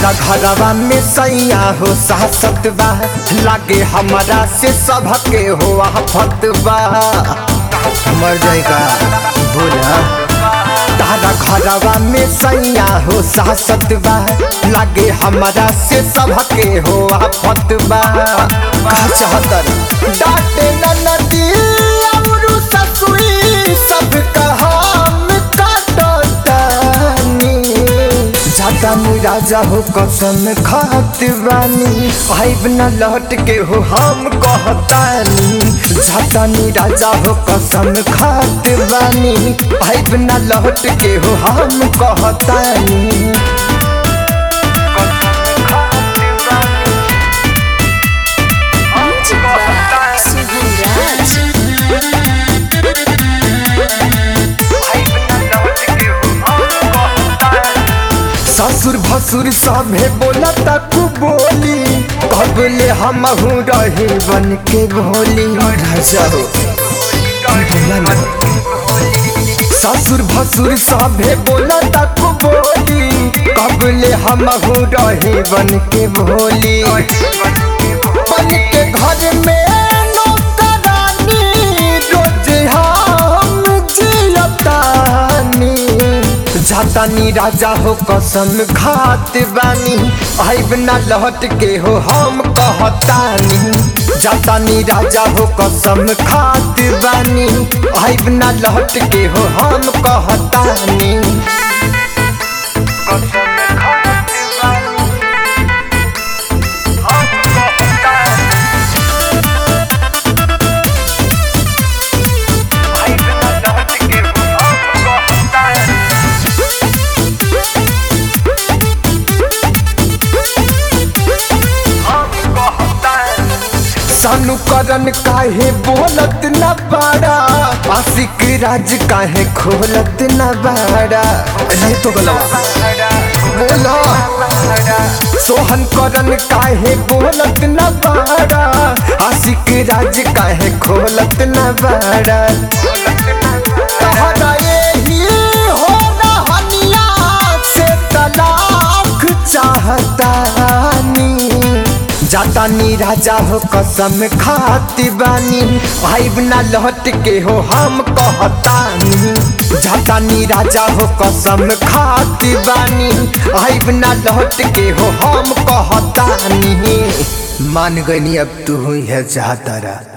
तारा घरवा में सैया हो सासत बा लागे हमारा से सबके हो आफत बा मर जाएगा बोला तारा घरवा में सैया हो सासत बा लागे हमारा से सबके हो आफत बा कहा चाहतर डांटे ननदी और ससुरी सब हम काटतानी जातानी राजा हो कसम खात बानी आइब न लौट के हो हम कहतानी जातानी राजा हो कसम खात बानी आइब न लौट के हो हम कहतानी Music by Subhan Raj. ससुर भसुर सभे बोला तक बोली कबले हम रही बन के भोली राजा हो बोला ना ससुर भसुर सभे बोला तक बोली कबले हम रही बन के भोली बन के घर में नौकरानी रोज हम जियतानी जातानी राजा हो कसम खात बानी आइब ना लौट के हो हम कहतानी जातानी राजा हो कसम खात बानी आइब ना लौट के हो हम कहतानी सानू करन काहे बोलत न बाड़ा आशिक राज काहे खोलत न बाड़ा नहीं तो गलवा बोलो सोहन करन काहे बोलत न बाड़ा आशिक राज काहे खोलत न बाड़ा तहरा एही हो रहनिया से तलाक चाहतानी जातानी राजा हो कसम खाती बानी आइब ना लौट के हो हम कहतानी जातानी राजा हो कसम खाती बानी आइब ना लौट के हो हम कहतानी मान गई अब तू हुई है चाहतारा